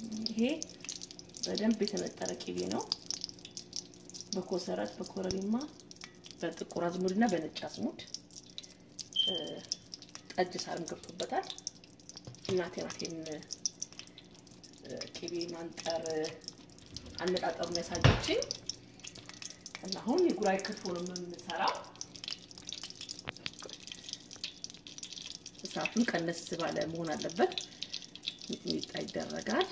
ይሄ በደንብ የተነጠረ ቂቤ ነው። በኮሰረት በኮረሪማ በጥቁር አዝሙድ እና በነጭ አዝሙድ ጠጅ ሳርም ገብቶበታል። እናቴ ናት ይሄን ቂቤ ማንጠር አነጣጠሩን ያሳየችኝ እና አሁን የጉራይ ክትፎ ነው የምንሰራው። እሳቱን ቀነስ ባለ መሆን አለበት። ሚጥሚጣ ይደረጋል።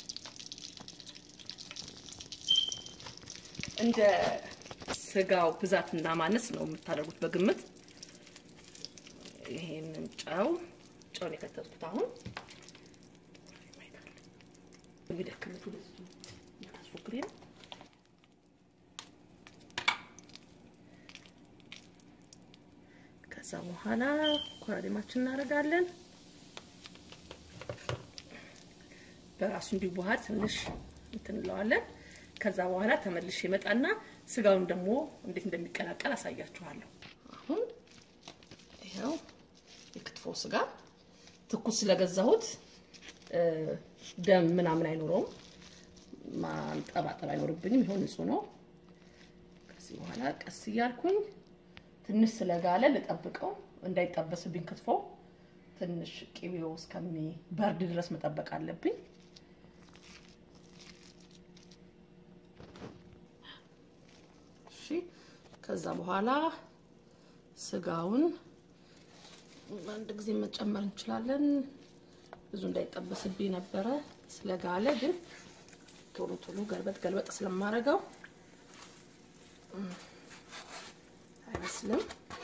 እንደ ስጋው ብዛትና ማነስ ነው የምታደርጉት በግምት። ይሄንን ጨው ጨውን የከተትኩት አሁን የሚደክምቱ ታስፎክሬ ነው። ከዛ በኋላ ኮረሪማችን እናደርጋለን። በራሱ እንዲዋሃድ ትንሽ እንትን እንለዋለን። ከዛ በኋላ ተመልሼ ይመጣና ስጋውን ደግሞ እንዴት እንደሚቀላቀል አሳያችኋለሁ። አሁን ይኸው የክትፎ ስጋ ትኩስ ስለገዛሁት ደም ምናምን አይኖረውም፣ ማንጠባጠብ አይኖርብኝም። ይኸው ንጹህ ነው። ከዚህ በኋላ ቀስ እያልኩኝ ትንሽ ስለጋለ ልጠብቀው እንዳይጠበስብኝ ክትፎ ትንሽ ቅቤው እስከሚበርድ ድረስ መጠበቅ አለብኝ። እሺ ከዛ በኋላ ስጋውን አንድ ጊዜ መጨመር እንችላለን። ብዙ እንዳይጠበስብኝ ነበረ ስለጋለ፣ ግን ቶሎ ቶሎ ገልበጥ ገልበጥ ስለማደርገው አይመስልም።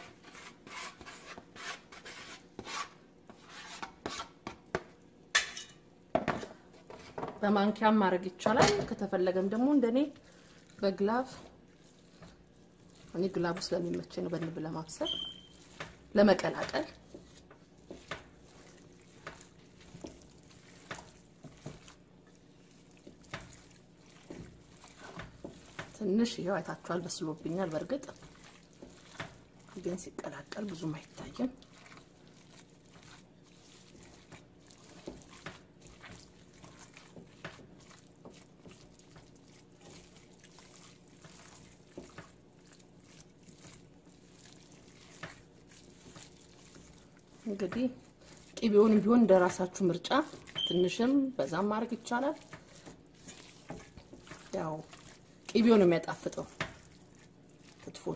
በማንኪያም ማድረግ ይቻላል። ከተፈለገም ደግሞ እንደኔ በግላቭ እኔ ግላቡ ስለሚመቸኝ ነው በንብ ለማብሰል ለመቀላቀል ትንሽ ይኸው አይታችኋል፣ በስሎብኛል። በእርግጥ ግን ሲቀላቀል ብዙም አይታይም። እንግዲህ ቅቤውንም ቢሆን እንደ ራሳችሁ ምርጫ ትንሽም በዛም ማድረግ ይቻላል። ያው ቅቤው ነው የሚያጣፍጠው ክትፎን።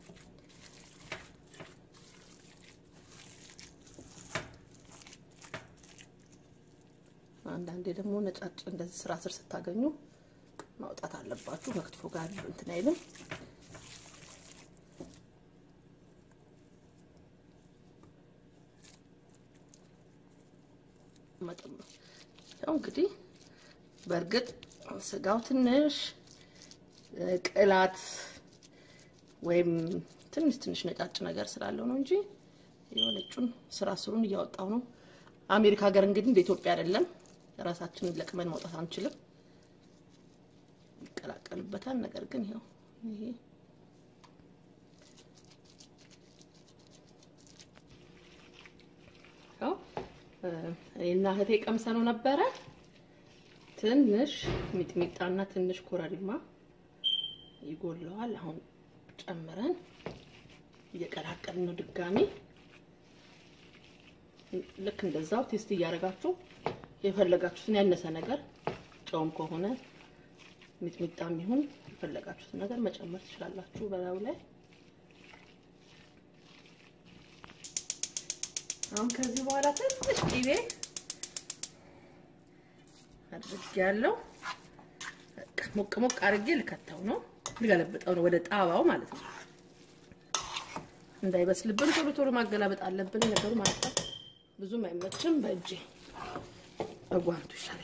አንዳንዴ ደግሞ ነጫጭ እንደዚህ ስራ ስር ስታገኙ ማውጣት አለባችሁ። ከክትፎ ጋር እንትን አይልም። መጠን ነው። ያው እንግዲህ በእርግጥ ስጋው ትንሽ ቅላት ወይም ትንሽ ትንሽ ነጫጭ ነገር ስላለው ነው እንጂ የሆነጩን ስራ ስሩን እያወጣው ነው። አሜሪካ ሀገር እንግዲህ እንደ ኢትዮጵያ አይደለም። ራሳችንን ለቅመን ማውጣት አንችልም። ይቀላቀልበታል። ነገር ግን ይኸው ይሄ ያው እና እህቴ ቀምሰነው ነበረ። ትንሽ ሚጥሚጣና ትንሽ ኮረሪማ ይጎለዋል። አሁን ጨምረን እየቀላቀልን ነው ድጋሚ። ልክ እንደዛው ቴስት እያደረጋችሁ የፈለጋችሁትን ያነሰ ነገር ጨውም ከሆነ ሚጥሚጣም ይሁን የፈለጋችሁትን ነገር መጨመር ትችላላችሁ በላዩ ላይ። አሁን ከዚህ በኋላ ትንሽ ቂቤ አድርጌያለሁ። ሞቅ ሞቅ አድርጌ ልከተው ነው ልገለብጠው ነው ወደ ጣባው ማለት ነው። እንዳይበስልብን ቶሎ ቶሎ ማገላበጥ አለብን ነገሩ ማለት ነው። ብዙም አይመችም። በእጄ በጓንቱ ይሻለኛል።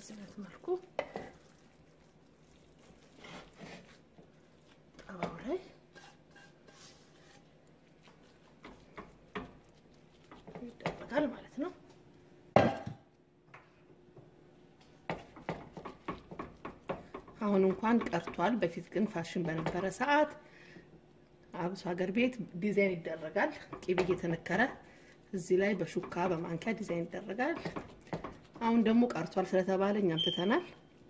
በዚህ አይነት መልኩ ጠባው ላይ ይደረጋል ማለት ነው። አሁን እንኳን ቀርቷል። በፊት ግን ፋሽን በነበረ ሰዓት አብሶ ሀገር ቤት ዲዛይን ይደረጋል። ቂቤ እየተነከረ እዚህ ላይ በሹካ በማንኪያ ዲዛይን ይደረጋል። አሁን ደግሞ ቀርቷል ስለተባለ እኛም ትተናል።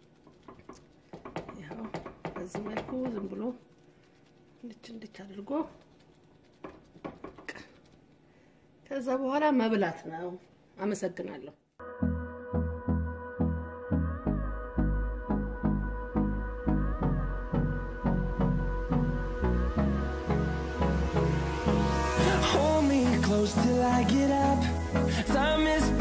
ያው በዚህ መልኩ ዝም ብሎ እንድች እንድች አድርጎ ከዛ በኋላ መብላት ነው። አመሰግናለሁ። Hold me close till I get up. Time is